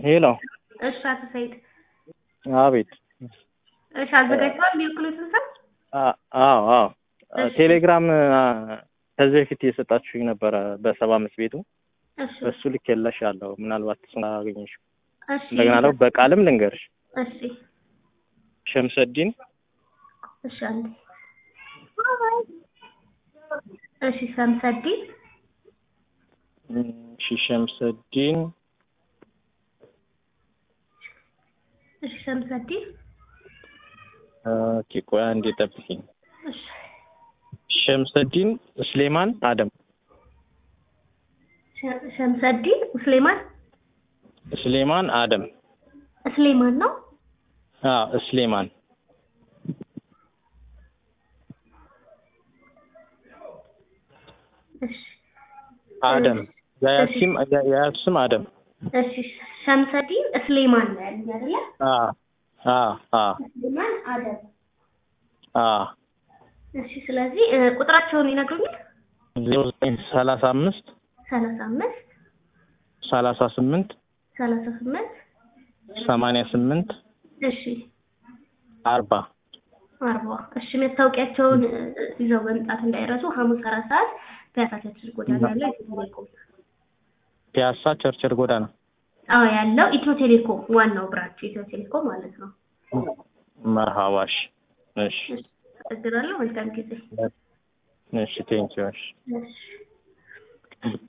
ሄሎ እሺ አቶ ሰይድ አቤት እሺ አዘጋጅተዋል የሚወክሉትን ሰው አ- አዎ አዎ እሺ። ቴሌግራም አ፣ ከዚህ በፊት የሰጣችሁኝ ነበረ በሰባ አምስት ቤቱ እሺ እሱ ልኬልሻለሁ ምናልባት እሱን አገኘሽው እሺ እንደገና ደግሞ በቃልም ልንገርሽ እሺ ሸምሰዲን እሺ አንዴ እሺ ሰምሰዲን እሺ ሸምሰዲን እሺ ሰምሰዲን ኦኬ ቆይ አንዴ ጠብቂኝ እሺ ሸምሰዲን ስሌማን አደም ሸ- ሸምሰዲን ስሌማን ስሌማን አደም ስሌማን ነው አዎ ስሌማን እሺ አደም የአያት ስም የአያት ስም አደም እሺ ሸምሰዲን ስሌማን ነው ያለኝ አይደለ አዎ አዎ አዎ ስሌማን አደም አዎ እሺ ስለዚህ እ፣ ቁጥራቸውን ይነግሩኛል ዜሮ ዘጠኝ ሰላሳ አምስት ሰላሳ አምስት ሰላሳ ስምንት ሰላሳ ስምንት ሰማንያ ስምንት እሺ አርባ አርባ እሺ መታወቂያቸውን እ፣ ይዘው መምጣት እንዳይረሱ ሐሙስ አራት ሰዓት ፒያሳ ቸርችል ጎዳና ያለው ኢትዮ ቴሌኮም ፒያሳ ቸርችል ጎዳና አዎ ያለው ኢትዮ ቴሌኮም ዋናው ብራንች ኢትዮ ቴሌኮም ማለት ነው መርሃባሽ እሺ እሺ አመሰግናለሁ መልካም ጊዜ እሺ ቴንኪው እሺ እሺ